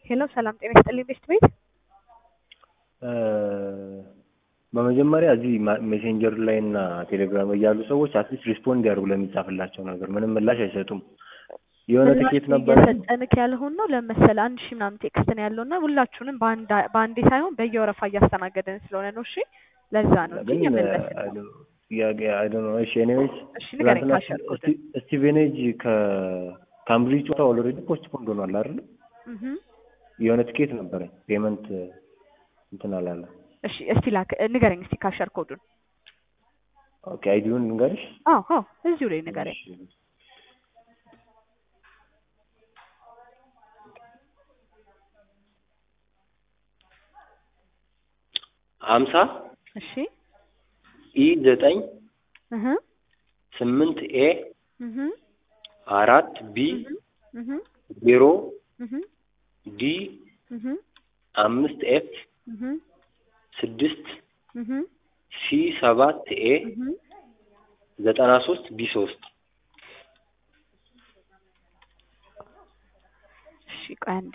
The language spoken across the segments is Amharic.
ሄሎ ሰላም ጤና ይስጥልኝ ቤስት ቤት በመጀመሪያ እዚህ ሜሴንጀር ላይ እና ቴሌግራም ላይ ያሉ ሰዎች አትሊስት ሪስፖንድ ያደርጉ ለሚጻፍላቸው ነገር ምንም ምላሽ አይሰጡም። የሆነ ትኬት ነበረ እየሰጠንክ ያልሆን ነው ለመሰለ አንድ ሺህ ምናምን ቴክስት ነው ያለው እና ሁላችሁንም በአንድ- በአንዴ ሳይሆን በየወረፋ እያስተናገደን ስለሆነ ነው። እሺ ለዛ ነው እንጂ ግን እየመለስን ነው። አይ ዶንት ኖ እሺ ኤኒዌይስ እሺ ንገረኝ ትናንትና ካሸርኩት ስቲ- ስቲቬኔጅ ከካምብሪጅ ጨዋታ ኦልሬዲ ፖስትፖንድ ሆኗል አይደል? የሆነ ትኬት ነበረኝ ፔመንት እንትን አላለ። እሺ እስቲ ላክ ንገረኝ እስቲ ካሸር ኮዱን ኦኬ አይዲውን ልንገርሽ? አዎ አዎ እዚሁ ላይ ንገረኝ እሺ። ሀምሳ እሺ ኢ ዘጠኝ እህ ስምንት ኤ እህ አራት ቢ እህ ዜሮ እህ ዲ እህ አምስት ኤፍ እህ ስድስት እህ ሲ ሰባት ኤ እህ ዘጠና ሶስት ቢ ሶስት እሺ ቆይ አንዴ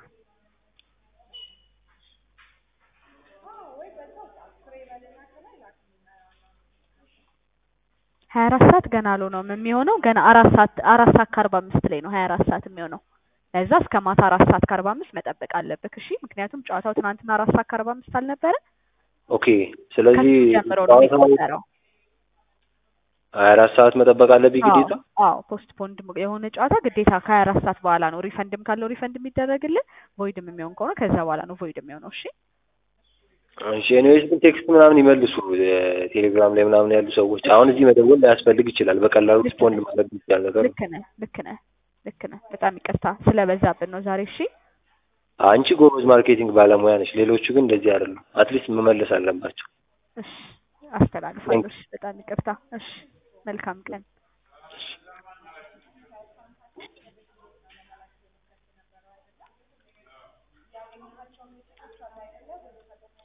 ሀያ አራት ሰዓት ገና አልሆነውም የሚሆነው ገና አራት ሰዓት አራት ሰዓት ከአርባ አምስት ላይ ነው ሀያ አራት ሰዓት የሚሆነው ለዛ እስከ ማታ አራት ሰዓት ከአርባ አምስት መጠበቅ አለብህ እሺ ምክንያቱም ጨዋታው ትናንትና አራት ሰዓት ከአርባ አምስት አልነበረ ኦኬ ስለዚህ ከሱ ጀምሮ ነው ጨዋታው የሚቆጠረው ሀያ አራት ሰዓት መጠበቅ አለብኝ ግዴታ አዎ ፖስት ፖንድ የሆነ ጨዋታ ግዴታ ከሀያ አራት ሰዓት በኋላ ነው ሪፈንድም ካለው ሪፈንድ የሚደረግልን ቮይድም የሚሆን ከሆነ ከዛ በኋላ ነው ቮይድ የሚሆነው እሺ እሺ ኤኒዌይስ ግን ቴክስት ምናምን ይመልሱ ቴሌግራም ላይ ምናምን ያሉ ሰዎች አሁን እዚህ መደወል ላያስፈልግ ይችላል በቀላሉ ሪስፖንድ ማድረግ ይችላል ነገር ልክ ነህ ልክ ነህ ልክ ነህ በጣም ይቅርታ ስለበዛብን ነው ዛሬ እሺ አንቺ ጎበዝ ማርኬቲንግ ባለሙያ ነች ሌሎቹ ግን እንደዚህ አይደሉም አትሊስት መመለስ አለባቸው እሺ አስተላልፋለሁ እሺ በጣም ይቅርታ እሺ መልካም ቀን